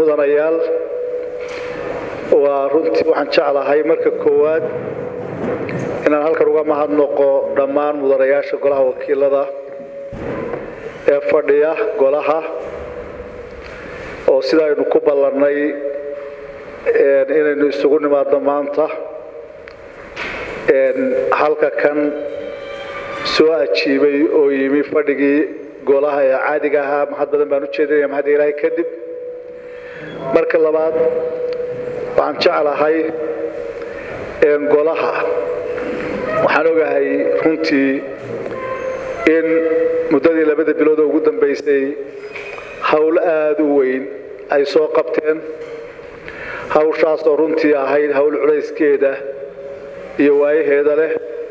mudanayaal waa runtii waxaan jeclahay marka koowaad inaan halkan uga mahadnoqo dhammaan mudanayaasha golaha wakiilada ee fadhiya golaha oo sida aynu ku ballannay inaynu isugu nimaadno maanta halka kan soo ajiibay oo yimi fadhigii golaha ee caadiga ahaa mahad badan baan u jeedinaya mahadda ilaahay kadib marka labaad waxaan jeclahay golaha waxaan ogahay runtii in muddadii labada bilood oo ugu dambaysay howl aada u weyn ay soo qabteen hawshaas oo runtii ahayd howl culayskeeda iyo waayaheeda leh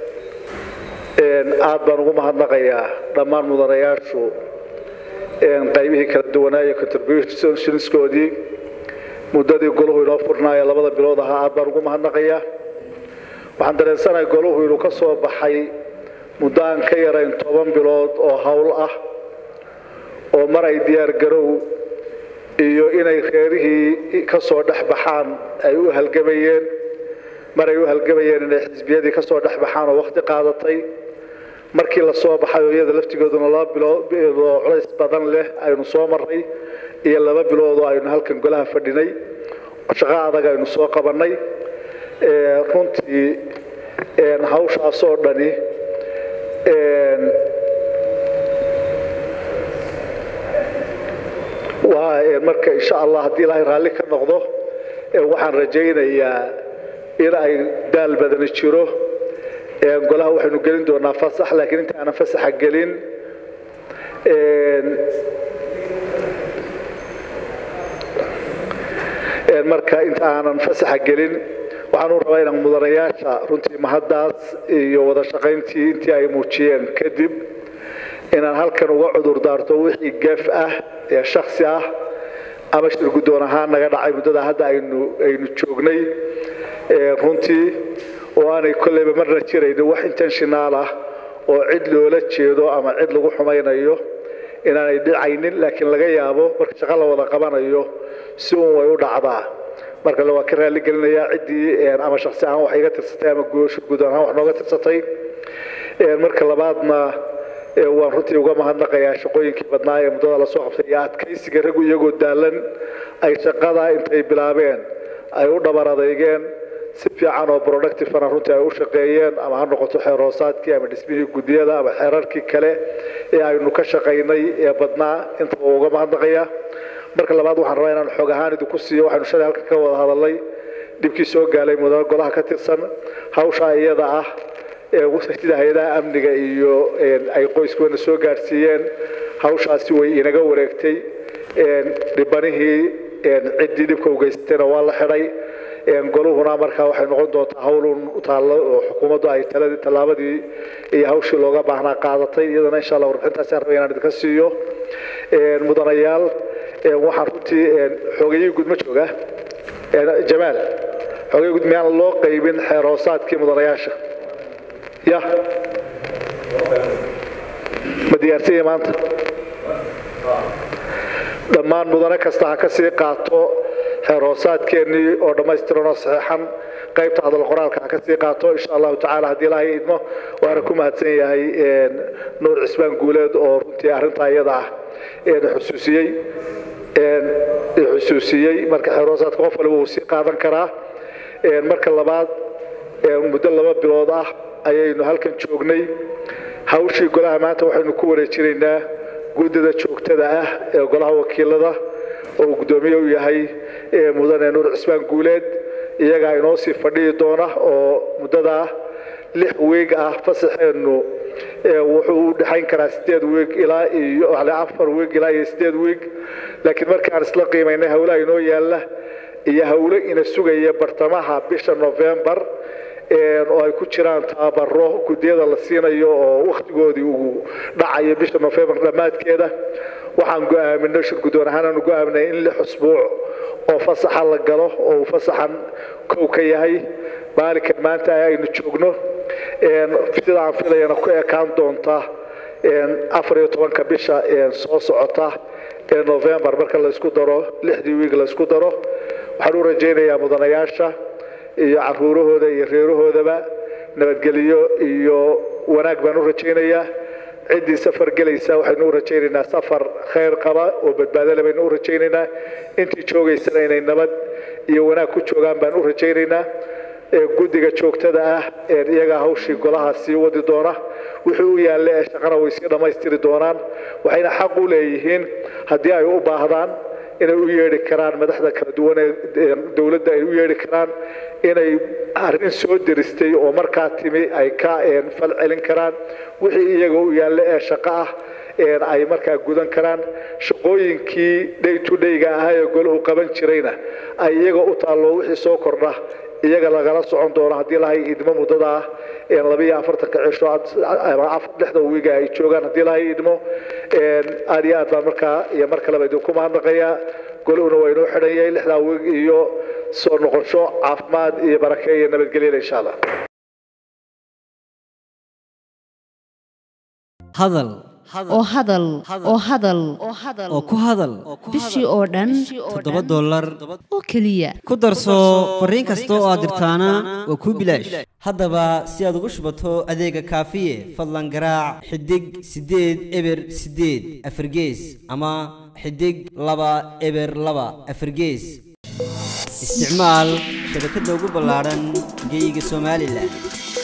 aad baan ugu mahadnaqayaa dhammaan mudanayaashu qaybihii kala duwanaaye contributionskoodii muddadii golahu inoo furnaaye labada bilood ahaa aad baan ugu mahadnaqayaa waxaan dareensanahay golahu inuu ka soo baxay muddo aan ka yarayn toban bilood oo howl ah oo mar ay diyaar garow iyo inay reerihii ka soo dhex baxaan ay u halgamayeen mar ay u halgamayeen inay xisbiyadii ka soo dhex baxaan oo wakhti qaadatay markii la soo baxay oo iyada laftigooduna laba bilood oo culays badan leh aynu soo marray iyo laba bilood oo aynu halkan golaha fadhinay shaqo adag aynu soo qabannay runtii hawshaasoo dhani waa marka insha allah haddii ilaahay raalli ka noqdo waxaan rajaynayaa in ay daal badani jiro golaha waxaynu gelin doonaa fasax laakiin inta aanan fasaxa gelin marka inta aanan fasaxa gelin waxaan u rabaa inaan mudanayaasha runtii mahaddaas iyo wada shaqayntii intii ay muujiyeen kadib inaan halkan uga cudur daarto wixii gef ah ee shaksi ah ama shir guddoon ahaan naga dhacay muddada hadda aynu aynu joognay runtii oo aanay kolleyba marna jirayno wax intenshinaal ah oo cid loola jeedo ama cid lagu xumaynayo inaanay dhicaynin laakiin laga yaabo marka shaqo la wada qabanayo si uun way u dhacdaa marka le waa ka raalli gelinayaa ciddii ama shaksi ahaan wax iga tirsatay ama shir guddoon ahaan wax nooga tirsatay marka labaadna waan runtii uga mahadnaqayaa shaqooyinkii badnaa ee muddada lasoo qabtay iyo adkaysiga raggu iyagoo daalan ay shaqada intay bilaabeen ay u dhabar adeygeen si fiican oo productivena runtii ay u shaqeeyeen ama ha noqoto xeerhoosaadkii ama dhismihii guddiyada ama xeerarkii kale ee aynu ka shaqaynay ee badnaa intaba uga mahadnaqayaa marka labaad waxaan rabaa inaan xoog ahaan idinku siiyo waxaynu shalay halka ka wada hadalnay dhibkii soo gaalay mudane golaha ka tirsan hawshaa iyada ah sida hay-adaha amniga iyo ay qoyskeena soo gaadhsiiyeen hawshaasi way inaga wareegtay dhibanihii ciddii dhibka u geysatayna waa la xidhay goluhuna markaa waxay noqon doontaa hawlun taallo oo xukuumaddu ay taladii tallaabadii iyo hawshii looga baahnaa qaadatay iyadana insha allah warbixintaasaan rabay inaan idinka siiyo mudanayaal waxaan runtii xoogayihii guud ma jooga jamaal xoogayii guud miyaan loo qaybin xeer hoosaadkii mudanayaasha ya ma diyaarsanya maanta dhammaan mudane kasta ha ka sii qaato xeer hoosaadkeennii oo dhammaystiran oo saxeexan qaybta hadal qoraalka ha ka sii qaato insha allahu tacaala haddii ilaahay idmo waana ku mahadsan yahay nuur cismaan guuleed oo runtii arrintaa iyada ah xusuusiyey xusuusiyey marka xeer hoosaadka qof waliba wuu sii qaadan karaa marka labaad muddo laba bilood ah ayaynu halkan joognay hawshii golaha maanta waxaynu ku wareejinaynaa guddida joogtada ah ee golaha wakiilada oo uu guddoomiye u yahay mudane nuur cismaan guuleed iyagaa inoo sii fadhiyi doona oo muddadaa lix weeg ah fasaxeennu wuxuu u dhexayn karaa sideed weeg ilaa iyo afar weeg ilaa iyo sideed weeg laakiin markaan isla qiimaynay howlaha inoo yaalla iyo howlo ina sugaya bartamaha bisha novembar oo ay ku jiraan tababaro guddiyada la siinayo oo wakhtigoodii uu dhacayo bisha nofembar dhammaadkeeda waxaan go'aaminay shir guddoon ahaan aanu go'aaminay in lix usbuuc oo fasaxa la galo oo uu fasaxan kow ka yahay maalinkan maanta aynu joogno sida aan filayana ku ekaan doonta afar iyo tobanka bisha soo socota ee novembar marka laysku daro lixdii wiig laysku daro waxaan u rajaynayaa mudanayaasha iyo caruurahooda iyo reerahoodaba nabadgelyo iyo wanaag baan u rajaynayaa ciddii safar gelaysa waxaynu u rajaynaynaa safar khayr qaba oo badbaadole baynu u rajaynaynaa intii joogaysana inay nabad iyo wanaag ku joogaan baan u rajaynaynaa guddiga joogtada ah ee iyaga hawshii golaha sii wadi doona wixii u yaalle ee shaqana way sii dhammaystiri doonaan waxayna xaq u leeyihiin haddii ay u baahdaan inay u yeedhi karaan madaxda kala duwan ee dowladda ay u yeedhi karaan inay arrin soo deristay oo markaa timi ay ka fal celin karaan wixii iyaga u yaalle ee shaqo ah ay markaa gudan karaan shaqooyinkii day to dhayga ahaa ee golahu qaban jirayna ay iyaga u taallo wixii soo kordha iyaga lagala socon doono haddii lahay idmo muddada ah labiyo afartanka cisho lixda wiiga ay joogaan haddii lahay idmo aad iyo aad baan markaa iyo mar kaleba idinku mahadnaqayaa golahuna waa inoo xidhan yahay lixdaa wiig iyo soo noqosho caafimaad iyo barake iyo nabadgelyada insha allah hadal oo hadal oo hadal oo ku hadal bishii oo dhan toddoba dollar oo keliya ku darso fariin kasta oo aad dirtaana waa kuu bilaash haddaba si aad ugu shubato adeega kaafiye fadlan garaac xidig siddeed eber siddeed afargees ama xidig laba eber laba afargees isticmaal shabakadda ugu ballaadhan geeyiga somalilan